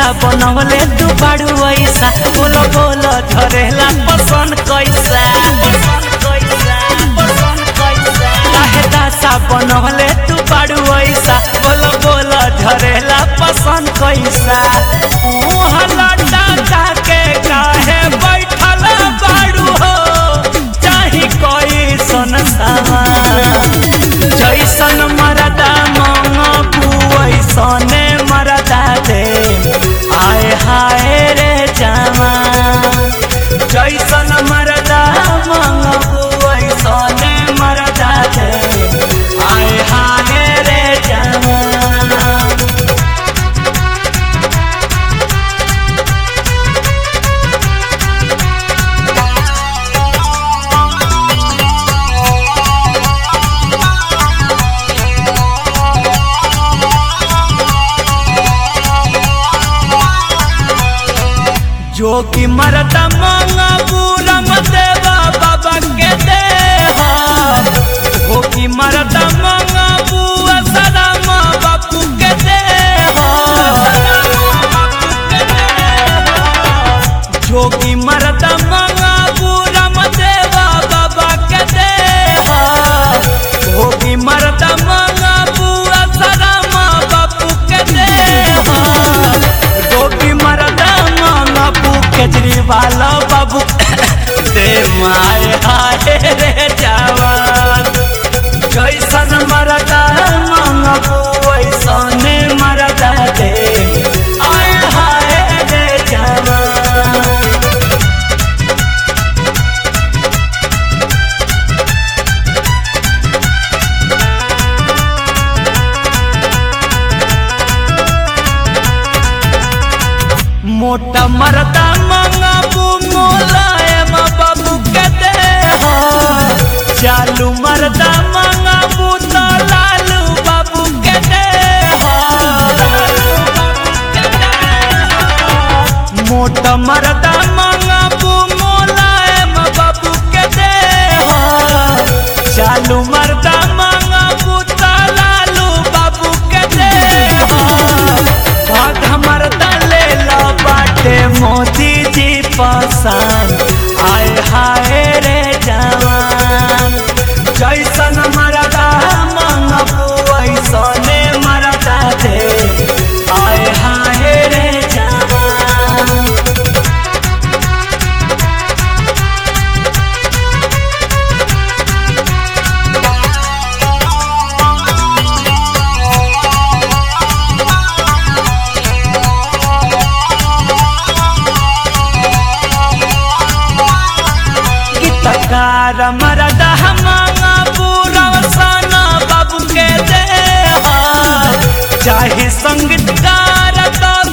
बनवले तू बाड़ू ऐसा बोलो बोलो झरेला पसंद कैसा काहे दासा बनवले तू बाड़ू ऐसा बोलो बोलो झरेला पसंद कैसा मुँह लटा जाके काहे बैठल बाड़ू हो चाही कोई सन सामान जैसन मरदा मंगू वैसने मरदा दे आए हाय रे जामा जैसन मरदा मंगू वैसने मरदा दे आए हाय रे जामा जोगी मरदा मंगबू रंग देवा बाबा के दे जोगी मरदा मंगबू असलम बापू के दे जोगी मरदा मंगबू रंग देवा बाबा के दे जोगी मरदा मंगबू असलम बापू के दे जोगी मरदा बाबू केजरीवाल बाबू दे माय हाय रे जवान जैसन मरदा मंगबू वैसने मरदा दे आय हाय रे जवान मोटा मरदा मंगबू मोलायम बाबू के दे हो चालू मरदा मंगबू तो लालू बाबू के दे हो मोटा मरदा मंगबू मोलायम बाबू के दे हो चालू मरदा मंगबू तो लालू बाबू के दे हो भाग मरदा ले लो बाटे मोदी जी पसंद आय हाय रे जवान जैसन मरदा मंगबू ऐसने मरदा दे आय हाय रे जवान गीतकार मरदा मांगा पूरा साना बाबू के दे चाहे संगीतकार तो